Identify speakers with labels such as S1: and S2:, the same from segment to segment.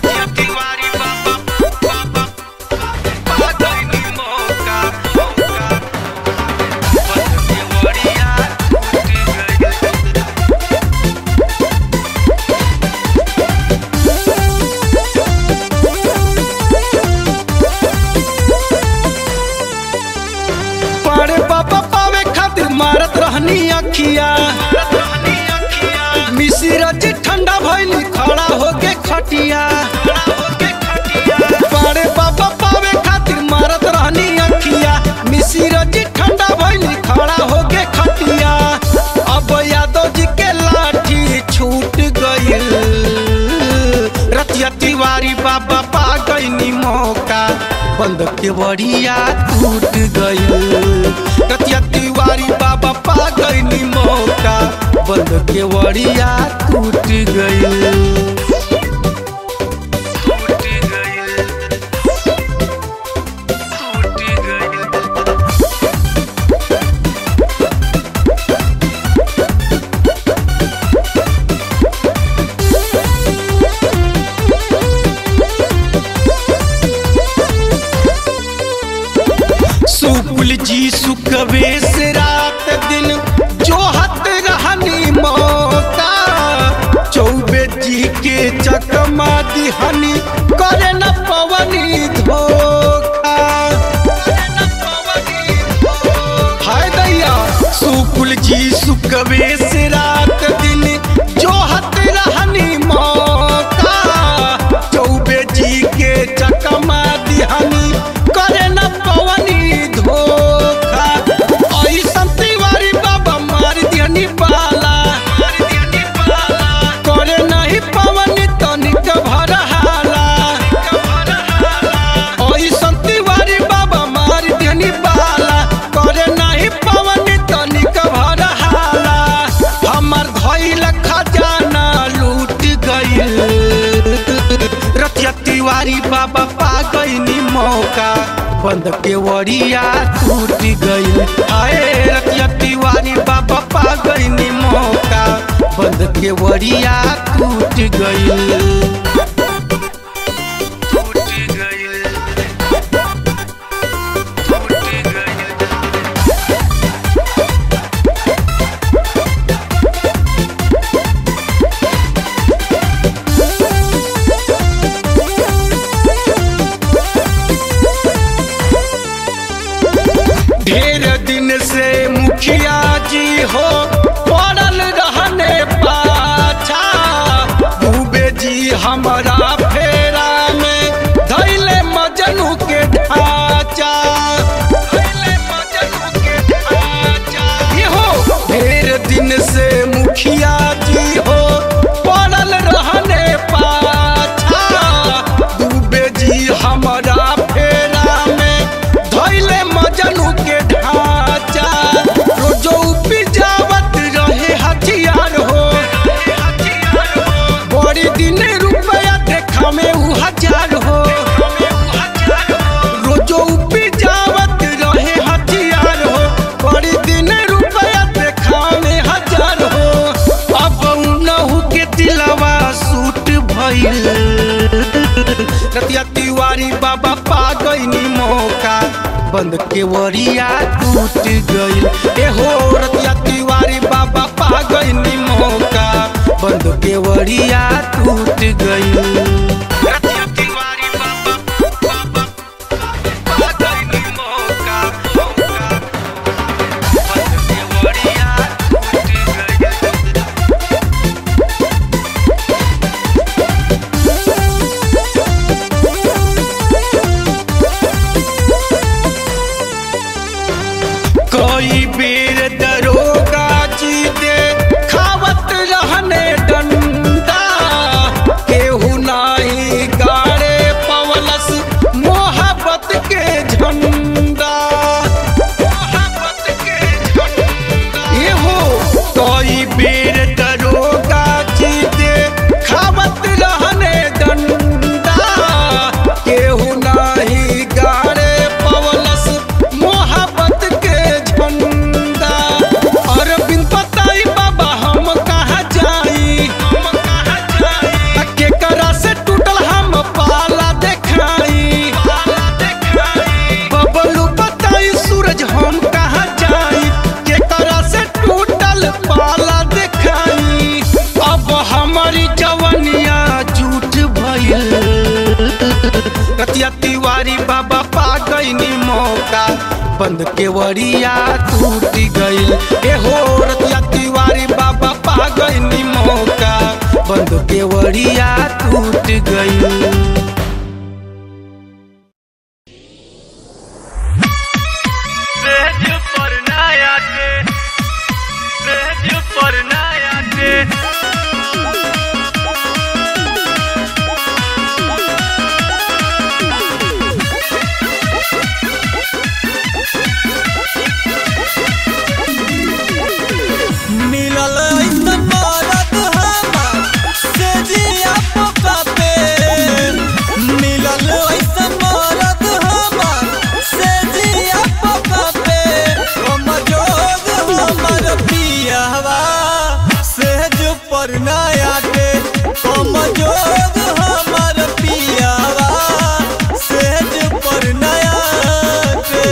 S1: पाड़े बाबा पावे खातिर मारत रहनी अखिया मिसिरा जी ठंडा भइली खड़ा होके खटिया पाड़े बाबा पावे खातिर मारत रहनी अखिया मिसिरा जी ठंडा भइली खड़ा होके खटिया अब यादव जी के लाठी छूट गइल रतिया तिवारी बाबा पा गईनी मौका बंद के बड़िया टूट गइल रतिया तिवारी बाबा पा गईनी मौका बंद के बड़िया टूट गइल सुकुल जी सुकवे से रात दिन जो हत रहनी मौका चौबे जी के चकमा दिहनी करे न पवनी धोखा हाय दैया सुकुल जी सुकवे से रात दिन जो हत रहनी मौका चौबे जी के चकमा दिहनी करे न पवनी धोखा ऐसन तिवारी बाबा मार दिहनी पाला करे नहीं पवनी तनिक भरहाला ऐसन तिवारी बाबा मार दिहनी पाला करे नहीं पवनी तनिक भरहाला हमर धइल खजाना लूट गइल रतिया तिवारी बाबा पा गईनी मौका बंद के वड़िया टूट गइल आए रतिया तिवारी बाबा पा गईनी मौका बंद के वड़िया टूट गइल ढेर दिन से मुखिया जी हो पड़ल रहने पाछा डूबे जी हमारा फेरा में धैले मजनू के ढांचा धैले मजनू के ढांचा ये हो ढेर दिन से मुखिया जी हो पड़ल रहने पाछा डूबे जी हमारा फेरा में धैले मजनू के ढांचा रोजो उपजावत रहे हथियार हो बड़ी दिन रुपया देखा में उ हजार हो रोजो उपजावत रहे हथियार हो बड़ी दिन रुपया देखा में हजार हो अब उनहु के दिलवा सूट भइल रतिया तिवारी बाबा पा गईनी मौका बंद के वरिया टूट गइल ए हो रतिया तिवारी बाबा पा गईनी मौका बंद के वरिया टूट गइल रतिया तिवारी बाबा बाबा पा गईनी मौका मौका बंद के वरिया टूट गइल कई बेर दरोगा जी दे खावत रहने डंडा केहू ना रतिया तिवारी बाबा पा गईनी मौका बंद के वरिया टूट गईल ए हो रतिया तिवारी बाबा पा गईनी मौका बंद के वरिया टूट गईल
S2: सेज पर नया के सेज पर नया के
S3: मिलल ऐसन मरद हमार से जिया पोका पे मिलल ऐसन मरद हमार से जिया पोका पे हम जोग हमर पियावा सेज पर नया के हम जोग हमर पियावा सेज पर नया के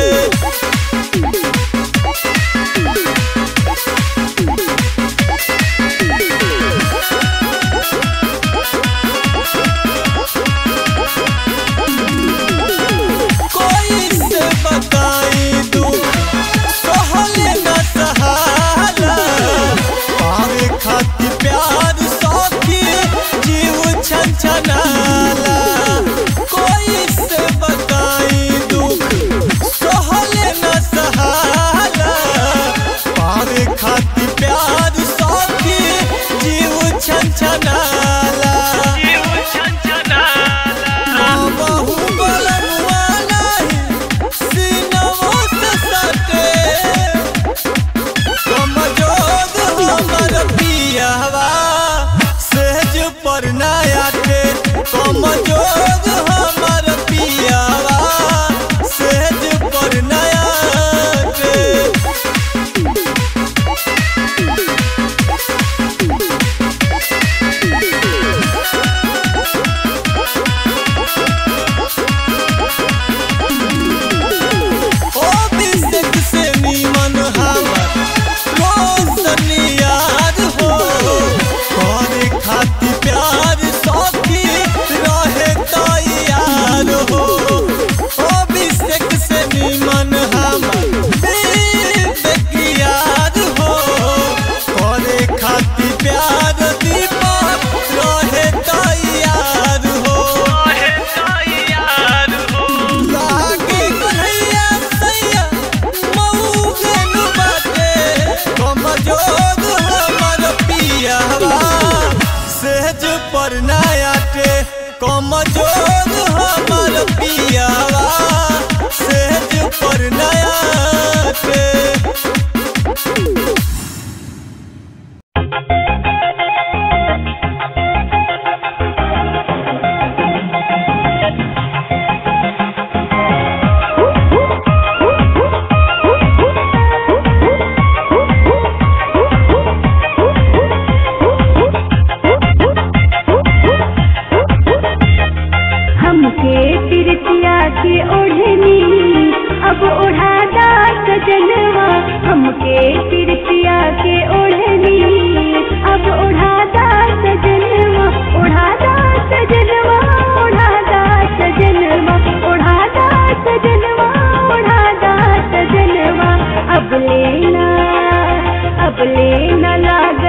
S3: कोई से बताई दू सहले न सहाला पावे खाती प्यार सौखी जीव छन छनाला कोई से बताई दू सहले न सहाला पावे खाती प्यार सौखी जीव छन छनाला
S2: जीव छनछनाला
S3: बहु बलनुआ नहीं सीनवो से सटे कमजोर हमर पियावा सेज पर नया के कमजोर हमर पियावा सेज पर नया के ओ बिस्क से नीमन हमर रोशन याद हो करे खाती प्यार सौखी रहे तैयार हो ओ बिस्क से नीमन हमर बिस्क याद हो करे खाती प्यार दीपक रहे तैयार हो
S2: रहे तैयार हो
S3: लागे कन्हैया सैया मऊगन बाटे कमजोर हमर पियावा सेज पर नया के कमजोर हमर पियावा सेज पर नया के
S4: हमके तिरतिया के ओढ़नी अब ओढ़ादा सजनवा हमके तिरतिया के ओढ़नी अब ओढ़ादा सजनवा ओढ़ादा सजनवा ओढ़ादा सजनवा ओढ़ादा सजनवा ओढ़ादा सजनवा अब लेना अब लेना लाग